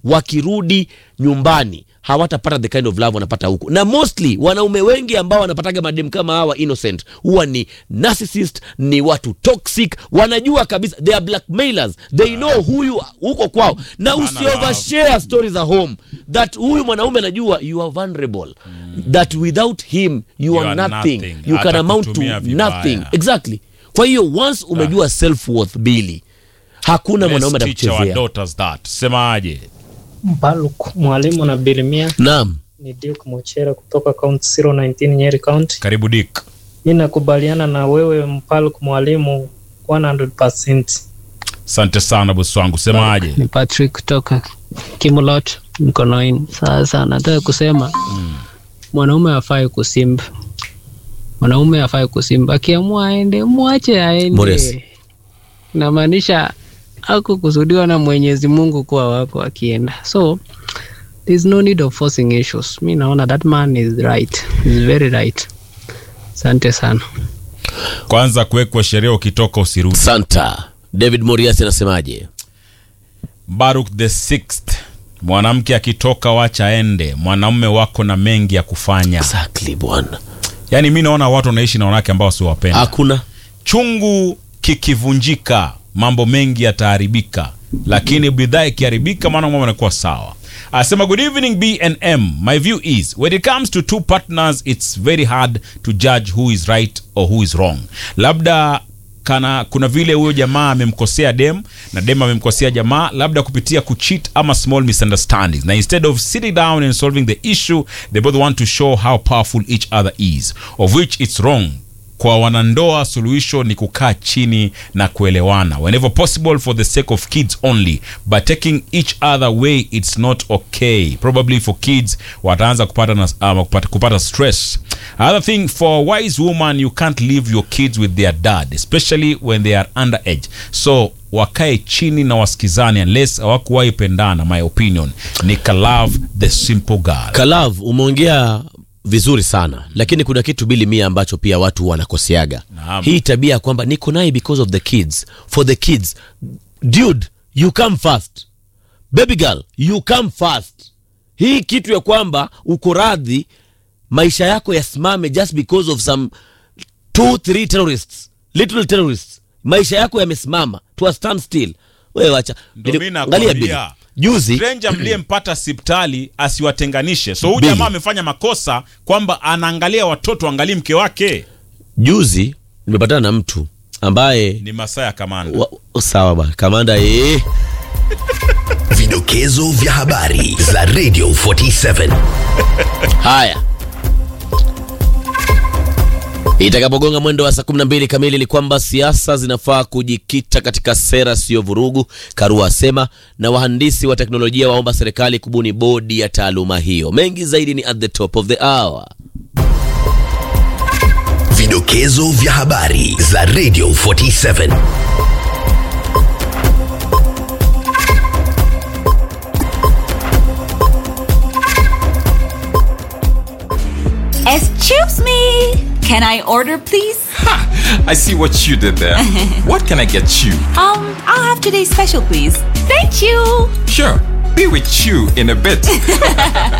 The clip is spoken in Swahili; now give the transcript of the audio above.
wakirudi nyumbani hawatapata the kind of love wanapata huku na mostly wanaume wengi ambao wanapataga madem kama hawa innocent huwa ni narcissist ni watu toxic wanajua kabisa they are blackmailers they know huyu huko kwao na usiovershare story za home that huyu mwanaume anajua you are vulnerable that without him you, You are, are nothing, nothing. you can amount to Atakutumia vibaya. nothing exactly kwa hiyo once umejua self worth bili hakuna mwanaume Let's teach our atakuchezea daughters that semaje Mbaluk, mwalimu na Bilimia naam ni Duke Mochera kutoka County 019 Nyeri County. karibu dik Mi nakubaliana na wewe Mpaluk mwalimu 100%. asante sana bosi wangu semaje ni Patrick kutoka Kimulot Mkonoini. Sasa nataka kusema mwanaume afai kusimba, mwanaume afai kusimba, akiamua aende mwache Morris. aende. Namaanisha hakukusudiwa na Mwenyezi Mungu kuwa wako akienda, so there's no need of forcing issues. Mi naona that man is right, is very right. Asante sana. kwanza kuwekwa sheria ukitoka usirudi santa david moriasi anasemaje baruk the sixth mwanamke akitoka wacha ende mwanaume wako na mengi ya kufanya exactly bwana yaani mi naona watu wanaishi na wanawake ambao siwapenda hakuna chungu kikivunjika mambo mengi yataharibika lakini bidhaa ikiharibika maana mambo yanakuwa sawa asema good evening bnm my view is when it comes to two partners it's very hard to judge who is right or who is wrong labda kana kuna vile huyo jamaa amemkosea dem na dem amemkosea jamaa labda kupitia kucheat ama small misunderstandings na instead of sitting down and solving the issue they both want to show how powerful each other is of which it's wrong kwa wanandoa suluhisho ni kukaa chini na kuelewana whenever possible for the sake of kids only but taking each other way it's not okay probably for kids wataanza kupata, na, um, kupata, kupata stress another thing for a wise woman you can't leave your kids with their dad especially when they are underage so wakae chini na wasikizane unless hawakuwahi pendana my opinion ni kalove the simple girl kalav umeongea vizuri sana lakini kuna kitu bili mia ambacho pia watu wanakoseaga Naam. hii tabia ya kwamba niko naye because of the kids for the kids dude you come first baby girl you come first hii kitu ya kwamba uko radhi maisha yako yasimame just because of some two three terrorists little terrorists maisha yako yamesimama to a stand still wewe wacha Ndo Nili- mi angalia Billy. nakwambia. juzi stranger mliyempata sipitali asiwatenganishe so huyu Billy. jamaa amefanya makosa kwamba anaangalia watoto angalii mke wake juzi nimepatana na mtu ambaye ni masaa ya kamanda wa, sawa bwana kamanda ee Vidokezo vya habari za Radio 47. haya itakapogonga mwendo wa saa 12 kamili ni kwamba siasa zinafaa kujikita katika sera siyo vurugu karua asema na wahandisi wa teknolojia waomba serikali kubuni bodi ya taaluma hiyo mengi zaidi ni at the top of the hour Vidokezo vya habari za Radio 47. Excuse me. Can I order, please? I see what you did there. what can I get you? Um, I'll have today's special, please. Thank you. Sure, be with you in a bit.